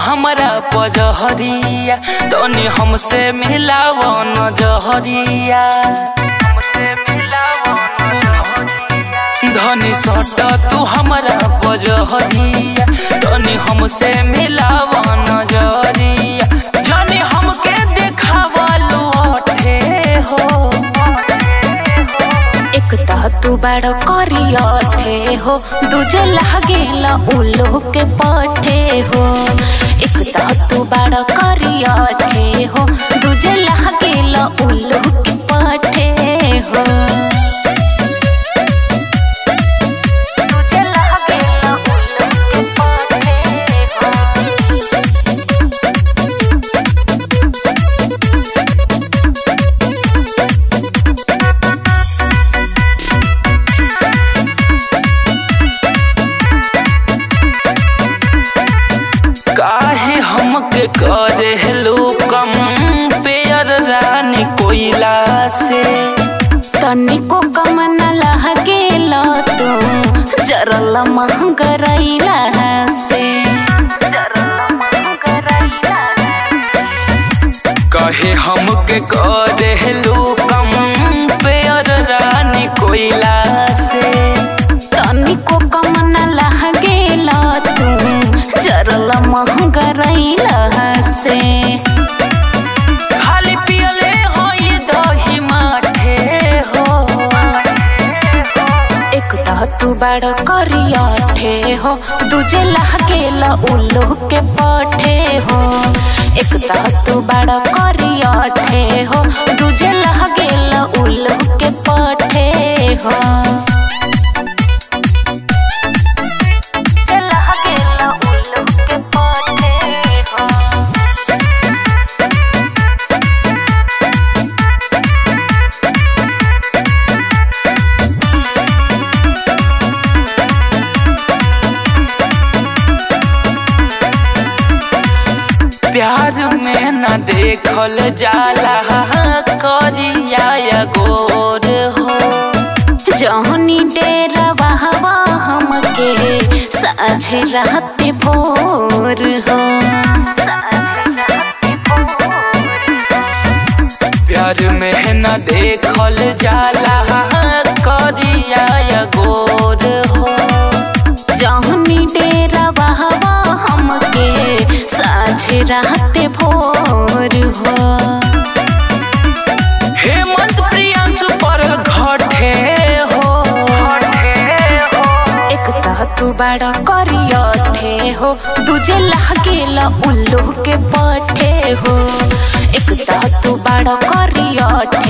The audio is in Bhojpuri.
हमरा पजहरिया तनी हमसे मिलाव नजहरिया धनी सट तू हमरा पजहरिया तनी हमसे मिलाव नजरिया जनी हमके देखावलू अठे हो एक तह तू बड़ करियठे हो दूजे लागेला उल्लू के पठे हो एक तह तू बड़ करियठे हो दूजे लागेला उल्लू के पठे हो दूजे लागेला उल्लू के पठे हो काहे हमके करे हेलो कम पेयर रानी कोइला से तनिको कम न लागेला तू जरल महंगरैला से कहे हमके करे हेलो कम पेयर रानी कोइला से तनिको कम न लागेला तू जरल महंगरैला से खाली पियले हो ये दही माठे हो एक तह तू बड़ करियठे हो दूजे लागेला उल्लू के पठे हो एक तह तू बड़ करियठे हो दूजे लागेला उल्लू के पठे हो लागेला उल्लू के पठे हो प्यार में न देखल जाला करिया या गोर हो जहनी डेरवा हवा हमके साझे रात भोर हो प्यार में न देखल जाला करिया या गोर हो जहनी डेरवा हवा हमके साझे रात भोर हो हेमंत प्रियांशु पर घटे हो एक तह तू बड़ा करियठे हो दूजे लागेला उल्लू के पठे हो एक तह तू बड़ा करियठे